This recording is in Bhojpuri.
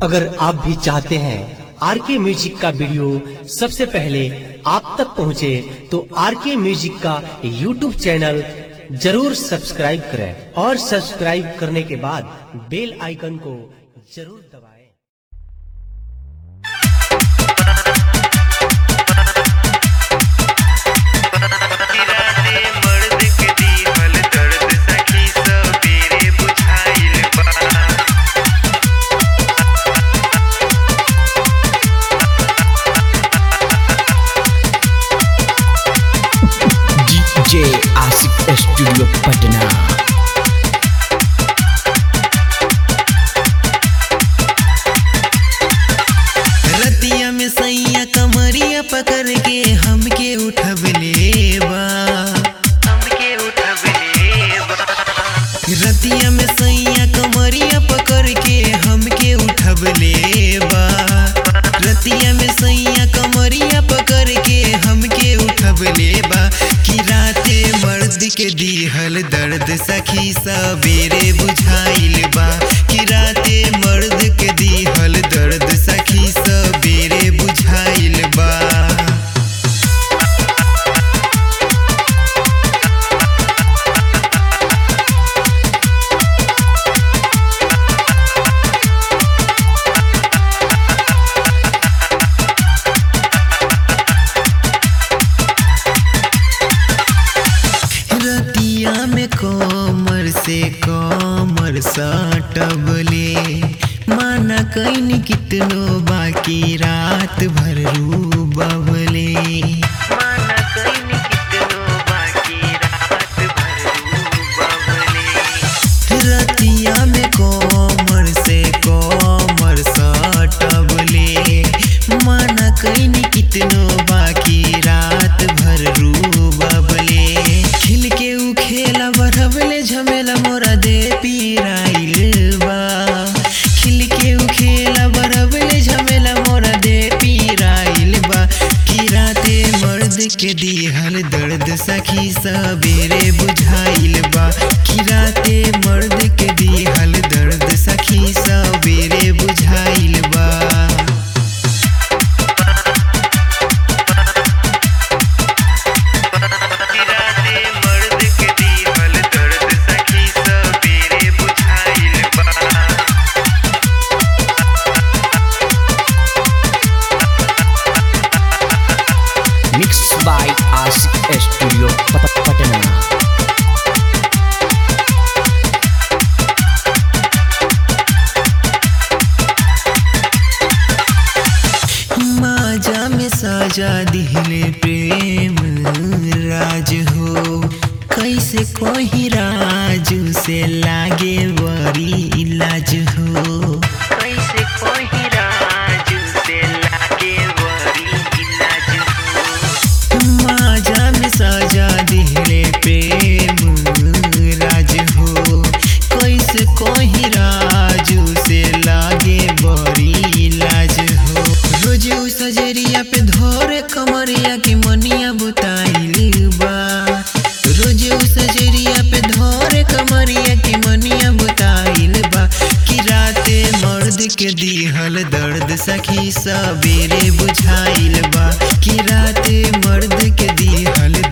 अगर आप भी चाहते हैं आर के म्यूजिक का वीडियो सबसे पहले आप तक पहुंचे तो आर के म्यूजिक का यूट्यूब चैनल जरूर सब्सक्राइब करें और सब्सक्राइब करने के बाद बेल आइकन को जरूर दबाएं किराते मर्द के दीहल दर्द सखी सबेरे बुझाइल बा डीजे आशिक स्टूडियो पटना रतिया में सैया कमरिया पकड़ के हमके उठबले बा हमके उठबले बा रतिया में सैया कमरिया पकड़ के हमके उठबले बा रतिया में सैया कमरिया पकड़ के हमके उठबले बा कि राते मर्द के दीहल दर्द सखी सबेरे बुझाइल बा कि राते मर्द के दीहल दर्द सखी सबेरे बुझाइल बा रतिया में कमर से कमर सटबले माना कैन कितनो बाकी रात भर रू बबले माना कैन कितनो बाकी रात भर रू बबले रतिया में कमर से कमर सटबले माना कैन कितनो बाकी रात भर रू बबले खिल के उ खेला बढ़बले झमेला मोरा दे पीराइल बा खिल के उ खेला बढ़बले झमेला मोरा दे पीराइल बा कि राते मर्द के दिहल दर्द सखी सबेरे बुझाइल बा कि राते मर्द के दिहल दर्द सखी सबेरे बुझाइल बा किराते मर्द के दीहल दर्द सखी सबेरे बुझाइल बा मिक्स बाय आशिक स्टूडियो पट- पटना माजा में साजा दिहले प्रेम राज हो कैसे कोई राजू से लागे बड़ी इलाज हो कैसे कोई राजू से लागे बड़ी इलाज हो माजा में साजा दिहले प्रेम राज हो कैसे कोई राजू से लागे बड़ी इलाज हो रोज उ सजरिया पे धोरे कमरिया के मनिया बुताइल बा रोज उ सजरिया पे धोरे कमरिया के मनिया बुताइल बा कि राते मर्द के दिहल दर्द सखी सबेरे बुझाइल बा कि राते मर्द के दिहल